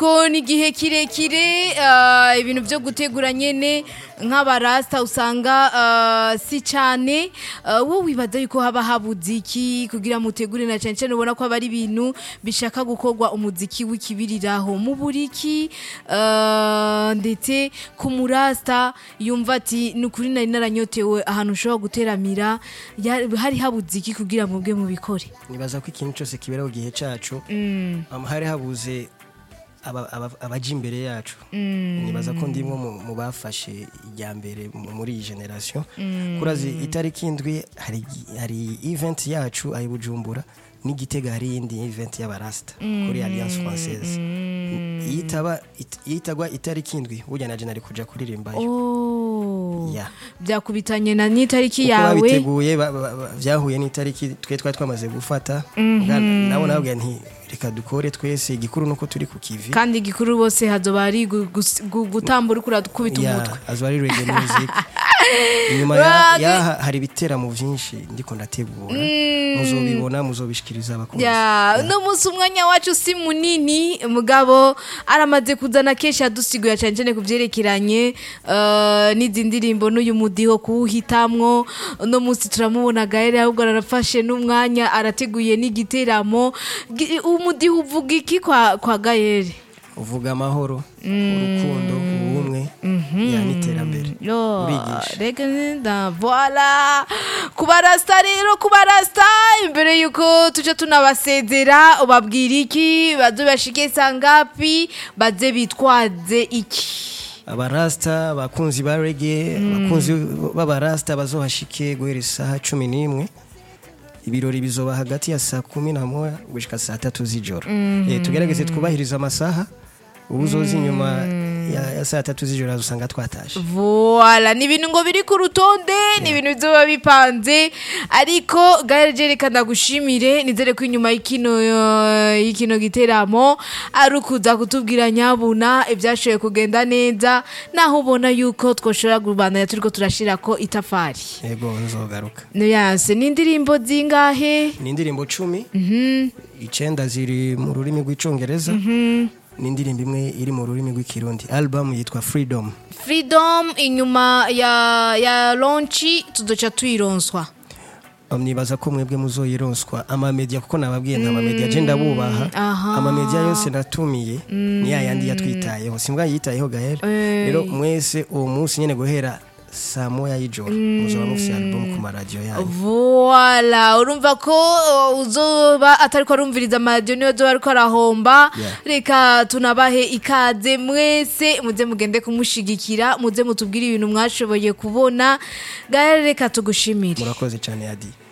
ko ni igihe kirekire ah, ibintu byo gutegura nyene nk'abarasta usanga ah, si cyane Ah, wowe wibaza yuko haba habuze iki kugira mutegure na cyane cyane ubona ko haba ari ibintu bishaka gukorwa umuziki w'ikibiriraho mu buriki ah, ndetse ku murasta yumva ati ni ukuri nari naranyotewe ahantu ushobora guteramira ya- hari habuze iki kugira ngo bwe mubikore nibaza ko ikintu cyose kibera ku gihe cyacu um, hari habuze aba- aba- abaja imbere yacu nibaza ko ndimwe mu mu bafashe ijya mbere mu- muri iyi generation kurazi itariki indwi hari hari event yacu ayi bujumbura n'igitega hari iyindi event y'abarasta kuri alliance française yitaba it- yitagwa itariki indwi burya naje nari kuja kuririmbayo Oh. Yeah. byakubitanye na n'itariki uko yawe babiteguye ba- ba- ba- byahuye n'itariki twe twari twamaze gufata Bwa- nabo nababwira nti reka dukore twese igikuru nuko turi ku kivi kandi igikuru bose hazoba ari gu- gus- gu- gutambura uriko urakubita Ya, umutwe azo ari reggae music inyuma ya- Wagi- yaha hari ibiteramo vyinshi ndiko ndategura muzobibona muzobishikiriza abakunzi ya uno munsi umwanya wacu si munini mugabo aramaze kuzana kenshi yadusiguye cyane cyane ku byerekeranye eh, n'izi ndirimbo n'uyu mudiho kuwuhitamwo uno munsi turamubona gahere ahubwo arafashe n'umwanya arateguye n'igiteramo Gi- umudiho uvuga iki kwa, kwa gahere uvuga amahoro urukundo ubumwe ya n'iterambere Yo, urigisha reka nda voila kubarasta rero kubarasta imbere yuko tuca tunabasezera ubabwira iki baze bashike sangapi baze bitwaze iki abarasta abakunzi ba reggae abakunzi b'abarasta bazohashike guhera isaha cumi n'imwe ibirori bizoba hagati ya saa kumi na moya gushika saa tatu z'ijoro Eh, tugerageze twubahirize amasaha ubu uzoza inyuma ya, ya saa tatu z'ijoro azosanga twatashe voila ni ibintu ngo biri ku rutonde ni ibintu bizoba bipanze ariko gahere reka ndagushimire nizere ko inyuma y'ikino eh, y'ikino giteramo ari ukuza kutubwira nyabuna ibyashoboye kugenda neza naho ubona yuko twoshobora kubandanya turiko turashira ko itafari yego nzogaruka yase ni indirimbo zingahe ni indirimbo cumi icenda ziri mu rurimi rw'icongereza ni indirimbo imwe iri mu rurimi rw'ikirundi album yitwa freedom freedom inyuma ya ya lonchi tuzoca tuyironswa Um, nibaza ko mwebwe muzoyironswa amamedia kuko nababwiye nta mamedia je ndabubaha aha. amamedia yose natumiye ni ya yandi yatwitayeho simbwa yitayeho gahere rero mwese uwo munsi nyene guhera saa moya y'ijoro muzoba mufise album ku maradiyo yanyu voila urumva ko uh, uzoba atariko arumviriza amaradiyo niyo azoba ariko arahomba Yeah. reka tunabahe ikaze mwese muze mugende kumushigikira muze mutubwire ibintu mwashoboye kubona gahere reka tugushimire murakoze cyane yadi